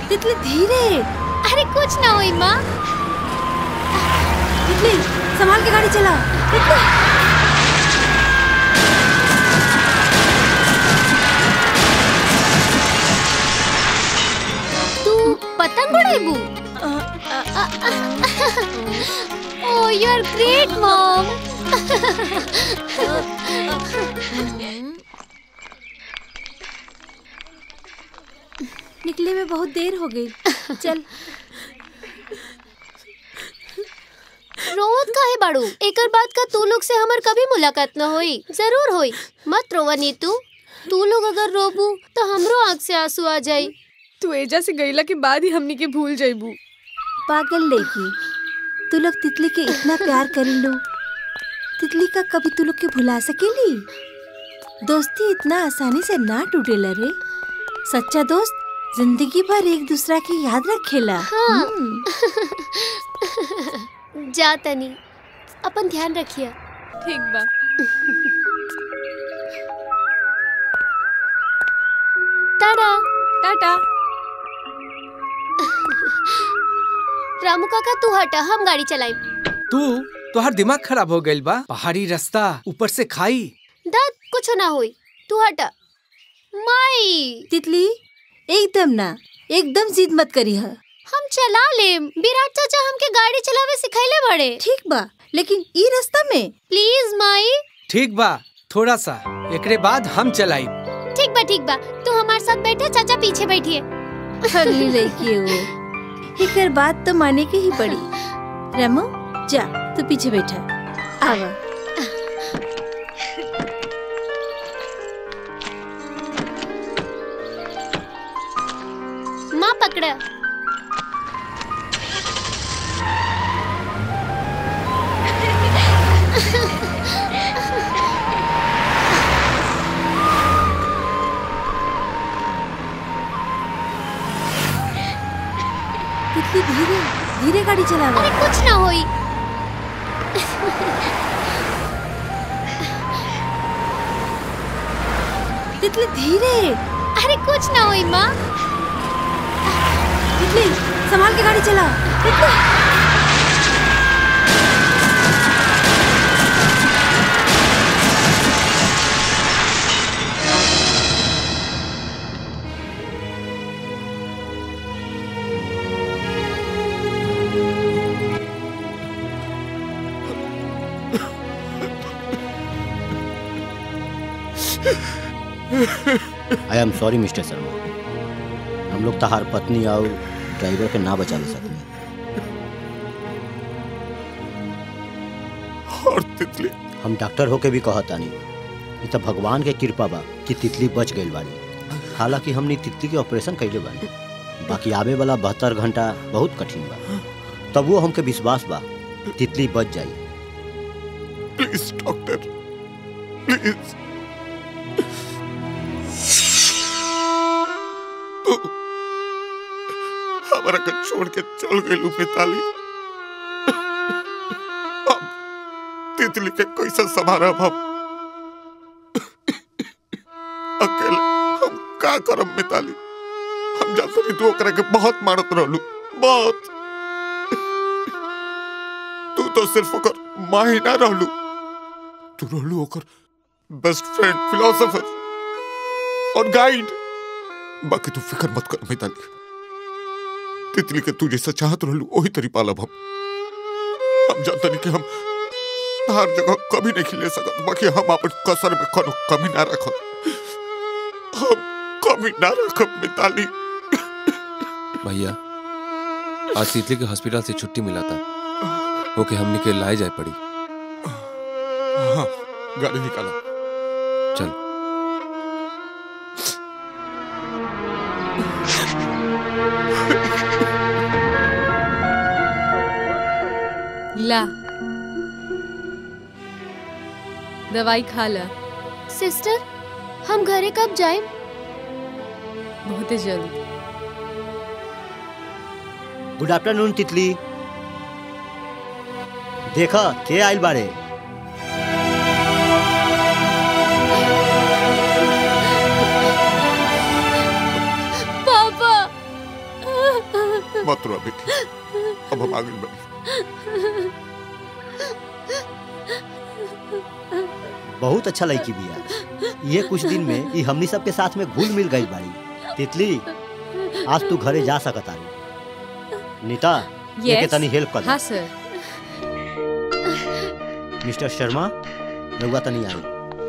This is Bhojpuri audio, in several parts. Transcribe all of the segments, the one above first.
तितली धीरे अरे कुछ ना हुई माँ तितली संभाल के गाड़ी चला तितली तू पतंग उड़ाइबू oh you are great mom निकले में बहुत देर हो गई चल रोवत काहे बाड़ू एकर बात का तू लोग से हमर कभी मुलाकात न होई जरूर होई मत रोवा नीतू तू लोग अगर रोबू तो हमरो आँख से आंसू आ जाई तू एजा से गईला के बाद ही हमनी के भूल जाइबू पागल लेकी तू लोग तितली के इतना प्यार करी लो तितली का कभी तू लोग के भुला सकेली दोस्ती इतना आसानी से ना टूटेला रे सच्चा दोस्त जिंदगी भर एक दूसरा की याद रखेला हाँ। हम्म। जा तनी अपन ध्यान रखिए ठीक बा टाटा टाटा रामू काका तू हटा हम गाड़ी चलाई तू तोहर दिमाग खराब हो गइल बा पहाड़ी रास्ता ऊपर से खाई दाद कुछ ना होई तू हटा माई तितली एकदम ना एकदम जिद मत करी है हम चला लेम विराट चाचा हमके गाड़ी चलावे सिखैले बड़े ठीक बा लेकिन ई रास्ता में प्लीज माई ठीक बा थोड़ा सा एकरे बाद हम चलाई ठीक बा ठीक बा तू हमारे साथ बैठे चाचा पीछे बैठिए अगली लड़की है वो एकर बात तो माने के ही पड़ी रमो जा तू पीछे बैठा आवा माँ पकड़ा तितली धीरे धीरे गाड़ी चलावा अरे कुछ ना होई तितली धीरे अरे कुछ ना होई माँ तितली संभाल के गाड़ी चला तितली I am sorry mister Sharma हम लोग तहार पत्नी और ड्राइवर के ना बचा सकते और तितली हम डॉक्टर होके भी कहता नहीं ये तो भगवान के कृपा बा कि तितली बच गई बाड़ी हालांकि हमने तितली के ऑपरेशन कैले बानी बाकी आवे वाला बहत्तर घंटा बहुत कठिन बा तब वो हमके विश्वास बा तितली बच जाई प्लीज डॉक्टर प्लीज तू हमारा के छोड़ के चल गई मिताली अब तितली के कैसे संभारा हम अकेले हम का करब मिताली हम जानते नहीं तू ओकरा के बहुत मारत रहलू बहुत तू तो सिर्फ ओकर माँ ही ना रहलू तू रहलू ओकर बेस्ट फ्रेंड फिलोसोफर और गाइड बाकी तू फिक्र मत कर मिताली तितली के तू जैसा चाहत रहलू वही तरी पालब हम हम जानते नहीं कि हम हर जगह कभी नहीं खिले सकत बाकी हम अपन कसर में कोनो कमी ना रखब हम कमी ना रखब मिताली भैया आज तितली के हॉस्पिटल से छुट्टी मिला था ओके हमने के लाए जाए पड़ी हाँ गाड़ी निकाला चल ला दवाई खा ला सिस्टर हम घरे कब जाए बहुत जल्द गुड आफ्टरनून तितली देखा के आइल बारे पापा मत रो बेटी अब हम आगे बढ़ी बहुत अच्छा लड़की बिया ये कुछ दिन में ये हमनी सबके साथ में घुल मिल गई बाड़ी तितली आज तू घरे जा सकता नीता ये के Yes. तनी हेल्प कर दे। हाँ सर मिस्टर शर्मा रउआ तनी आई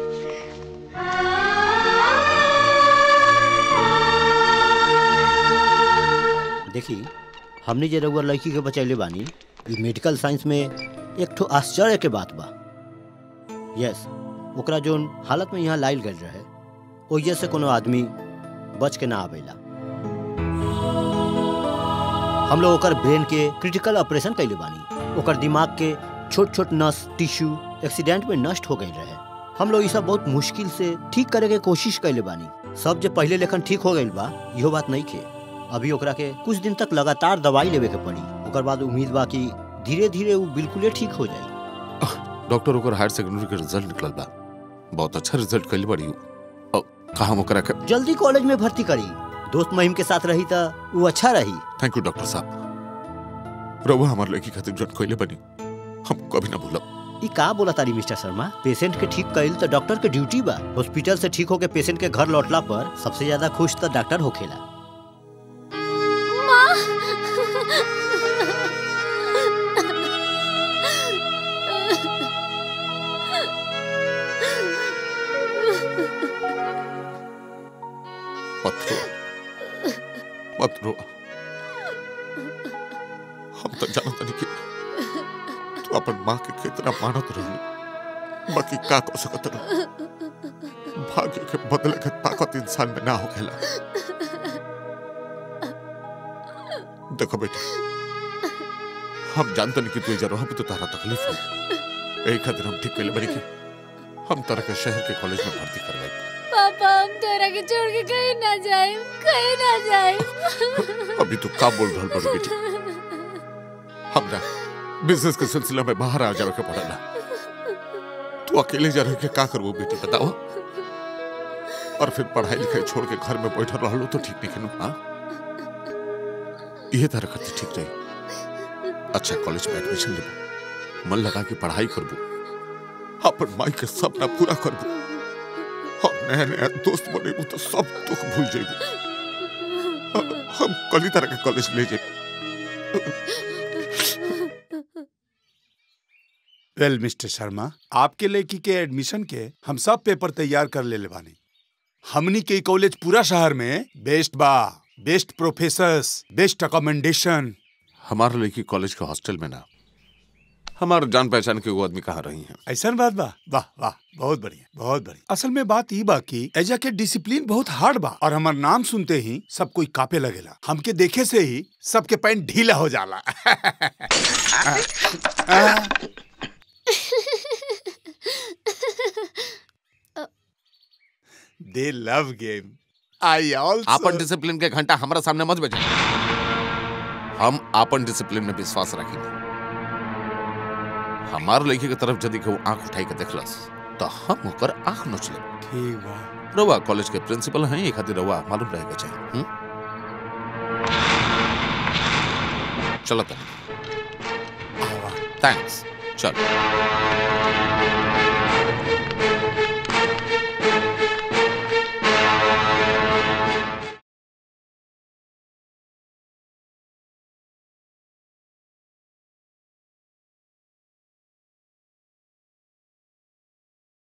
देखी हमने जे रउआ लड़की के बचैले बानी ई मेडिकल साइंस में एक ठो आश्चर्य के बात बा यस ओकरा जोन हालत में यहाँ लाइल गल रहे ओहिए से कोनो आदमी बच के ना आवेला हम लोग ओकर ब्रेन के क्रिटिकल ऑपरेशन कैले बानी ओकर दिमाग के छोट छोट नस टिश्यू एक्सीडेंट में नष्ट हो गई रहे हम लोग ई सब बहुत मुश्किल से ठीक करे के कोशिश कैले बानी सब जो पहले लेखन ठीक हो गई बा इहो बात नहीं खे अभी ओकरा के कुछ दिन तक लगातार दवाई लेवे के पड़ी ओकर बाद उम्मीद बा कि धीरे धीरे वो बिल्कुले ठीक हो जाई डॉक्टर ओकर हायर सेकेंडरी के रिजल्ट निकलल बा बहुत अच्छा रिजल्ट कइल बड़ी हूँ कहा हम ओकरा के जल्दी कॉलेज में भर्ती करी दोस्त महिम के साथ रही त वो अच्छा रही थैंक यू डॉक्टर साहब रउआ हमार लड़की खातिर जन कइले बनी हम कभी ना भूलब ई का बोला तारी मिस्टर शर्मा पेशेंट के ठीक कइल तो डॉक्टर के ड्यूटी बा हॉस्पिटल से ठीक होके पेशेंट के घर लौटला पर सबसे ज्यादा खुश तो डॉक्टर होखेला मत रो मत रो हम तो जानत नहीं कि तू अपन माँ के कितना मानत रही बाकी का को सकत रह भाग्य के बदले के ताकत इंसान में ना होखेला देखो बेटी हम जानते नहीं कि तू जरूर भी तो तारा तकलीफ हो यही खातिर हम ठीक कैले बनी कि हम तरह के शहर के कॉलेज में भर्ती करवाई पापा हम तोरा के छोड़ के कहीं ना जाए कहीं ना जाए अभी तू का बोल रहा बड़ी बेटी हमरा बिजनेस के सिलसिला में बाहर आ जावे के पड़ेला तू अकेले जा रहे के का करबो बेटी बताओ और फिर पढ़ाई लिखाई छोड़ के घर में बैठल रहलो तो ठीक नहीं नु हां ये तरह करते ठीक रही अच्छा कॉलेज में एडमिशन लेबो मन लगा के पढ़ाई करबो अपन माई के सपना पूरा करबो और नया नया दोस्त बनेबो तो सब दुख भूल जेबो हम कल ही तरह के कॉलेज ले जाए वेल मिस्टर शर्मा आपके लड़की के एडमिशन के हम सब पेपर तैयार कर ले बानी हमनी के कॉलेज पूरा शहर में बेस्ट बा बेस्ट प्रोफेसर्स बेस्ट अकोमेंडेशन हमारे लड़की कॉलेज के हॉस्टल में ना हमारे जान पहचान के वो आदमी कहाँ रही हैं ऐसा बात बा वाह वाह बहुत बढ़िया बहुत बढ़िया असल में बात ई बा कि एजा के डिसिप्लिन बहुत हार्ड बा और हमार नाम सुनते ही सब कोई कापे लगेला हमके देखे से ही सबके पैंट ढीला हो जाला दे लव गेम आई आपन आल्सो डिसिप्लिन के घंटा हमारा सामने मत बजे हम आपन डिसिप्लिन में विश्वास रखेंगे हमार लड़की के तरफ यदि केहू आंख उठाई के देखलस तो हम ओकर आंख नोच लेब ठीक बा रउआ कॉलेज के प्रिंसिपल हैं ये खातिर रउआ मालूम रहे के चाहिए हुँ? चलो तब आवा। थैंक्स चल